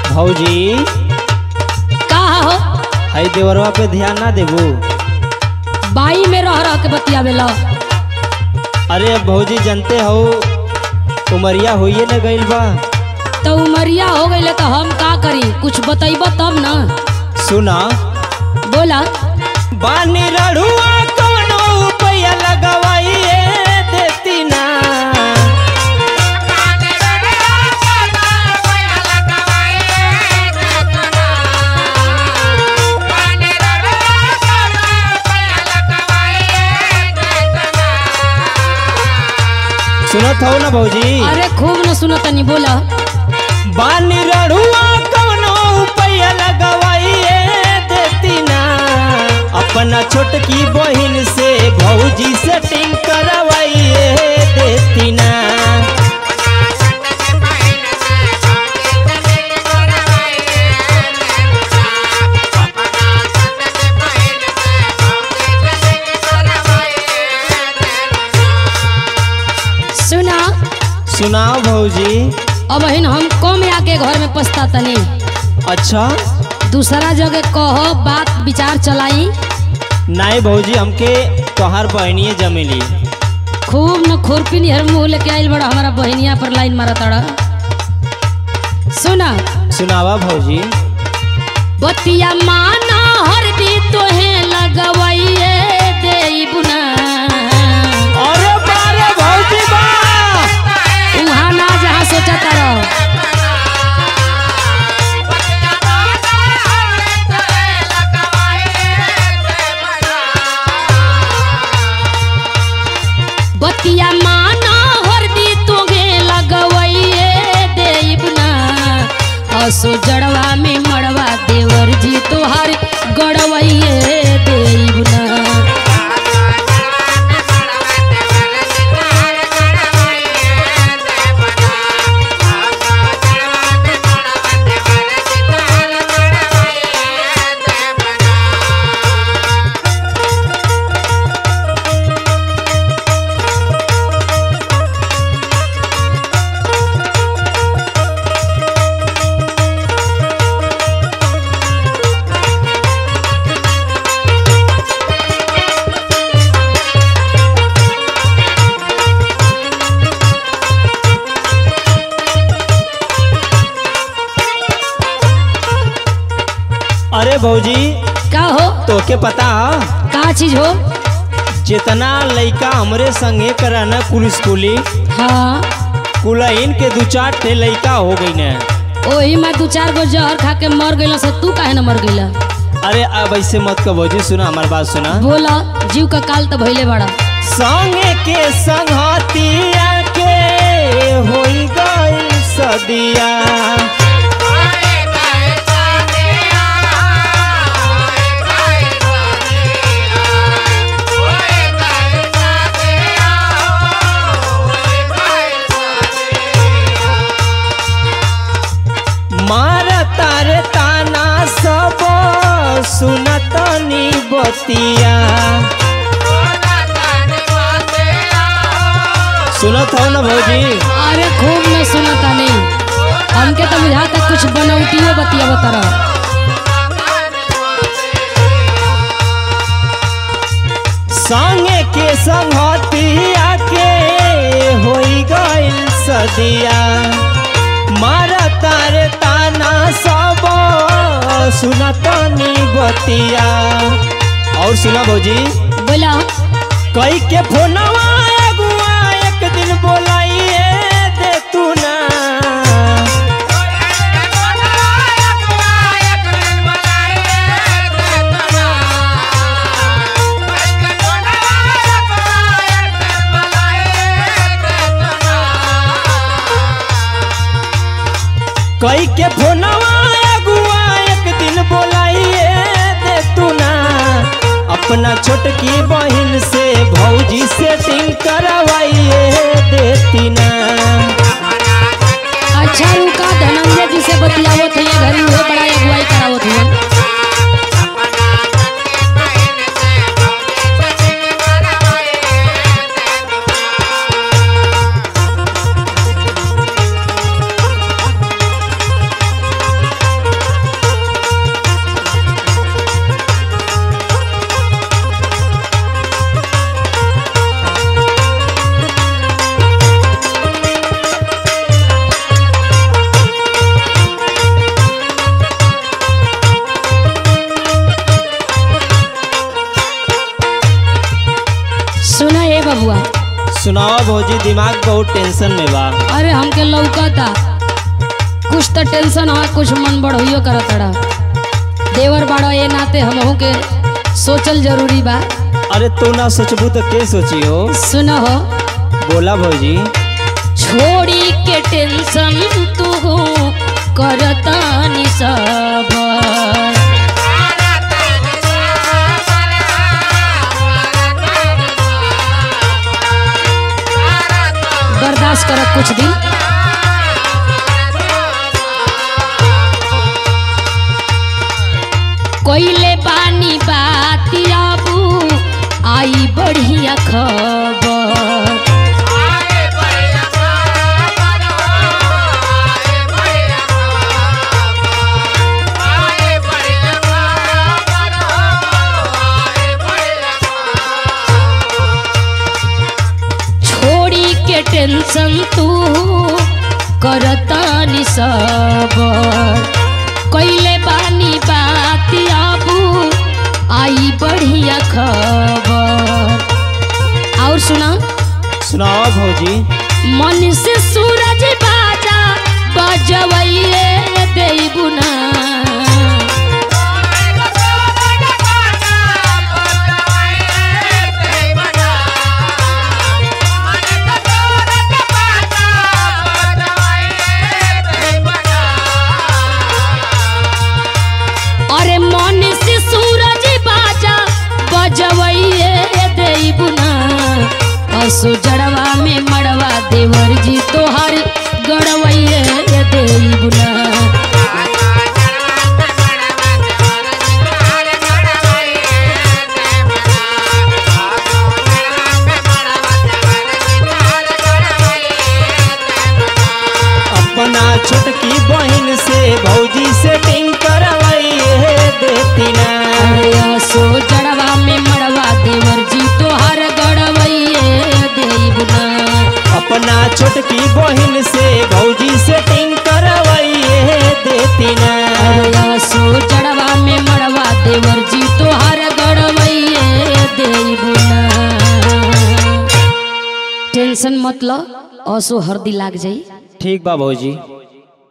भौजी का हो हई देवरवा पे ध्यान ना देबू बाई में रह रह के बतियावेला अरे अब भौजी जानते हो उमरिया होइए न गइल बा तो उमरिया हो गई तो हम का करी कुछ बतैब तब ना सुना बोला बानी रड़ुआ कौनो रुपया लगवाइए देती ना सुनत हो ना भौजी अरे खूब न सुनो तनी बोला बानी रड़ुआ कौनो रुपया लगवाइए देती ना अपना छोटकी बहिन से भौजी सेटिंग करवाइए देती ना सुना सुनाओ भौजी अब हिन हम कम आके घर में पछता तनी अच्छा दूसरा जगह कहो बात विचार चलाई नहीं भौजी हमके तोहार बहनिए जमेली खूब न खुरपी निहर मुँह लेके आइल बड़ा हमारा बहनिया पर लाइन मारा तड़ा सुना सुनावा भौजी बतिया माना हरदी तोहे लगवाइए देबुना अरे बारे भौजी बा उहाँ ना जहाँ सोचा तारा बतिया माना हरदी तोहे लगवाइए देबुना असो जड़वा में मड़वा देवर जी तोहार गड़वाइए देबुना अरे भौजी का हो तोके पता ह का चीज हो जितना लइका हमरे संगे कराना कुल स्कूली हाँ कुलहीन के दू चार ठे लइका हो गई ने ओही में दू चार गो जहर खा के मर गइल से तू काहे न मर गइल अरे अब ऐसे मत कर भौजी सुना हमार बात सुना बोला जीव का काल तो भइले बड़ा संगे के संगतिया के होई गई सदिया मार तारे ताना सब सुनतनी बतिया सुनत हो ना भौजी अरे खूब न सुनता नहीं हमके तो बुझाता कुछ बनौटियो बतिया बतरा संगे के संगतिया के होई गइल सदिया मार तारे ताना सब सुनतनी बतिया और सुना भौजी बोला कई के फोनवा अगुआ एक दिन बोलाइए दे तू ना कई के फोनवा अगुआ एक दिन बोलाइए दे तू ना अपना छोटकी बहन से भौजी सेटिंग करवाइए देती ना अच्छा रुका धनंजय जी से बतियावत है घरी वो बड़ा अगुवाई करावत है भौजी दिमाग बहुत टेंशन में बा अरे हमके लौकता कुछ तो टेंशन है कुछ मन बढ़ोइयो करत रहा देवर बाड़ा ये नाते हमहू के सोचल जरूरी बा अरे तू ना सोचबू तो के सोची हो सुन हो बोला भौजी छोड़ी के टेंशन तू करता नि सब बर्दाश्त कर कुछ दिन कोइले बानी बात आबू आई बढ़िया खबर छोड़ी के टेंशन तू करता नि सब कैले बानी बात आबू आई बढ़िया खबर और सुना सुनाओ भौजी मन से सूरज बाजा बजवैये देबुना अरे मन से सूरज बाजा बजवैये देबुना असो जड़वा में मड़वा देवर जी तोहर गड़वैये देबुना अपना छोटकी बहन से भौजी से टिंग करवाइए देती ना अरे असो जड़वा में मड़वा देवर जी तोहर गड़वैये देबुना अपना छोटकी बहन से भौजी से टिंग करवाइए देती ना अरे असो जड़वा में मड़वा देवर जी तोहर गड़वैये देबुना टेंशन मतलब असो हरदी लाग जाई ठीक बा भौजी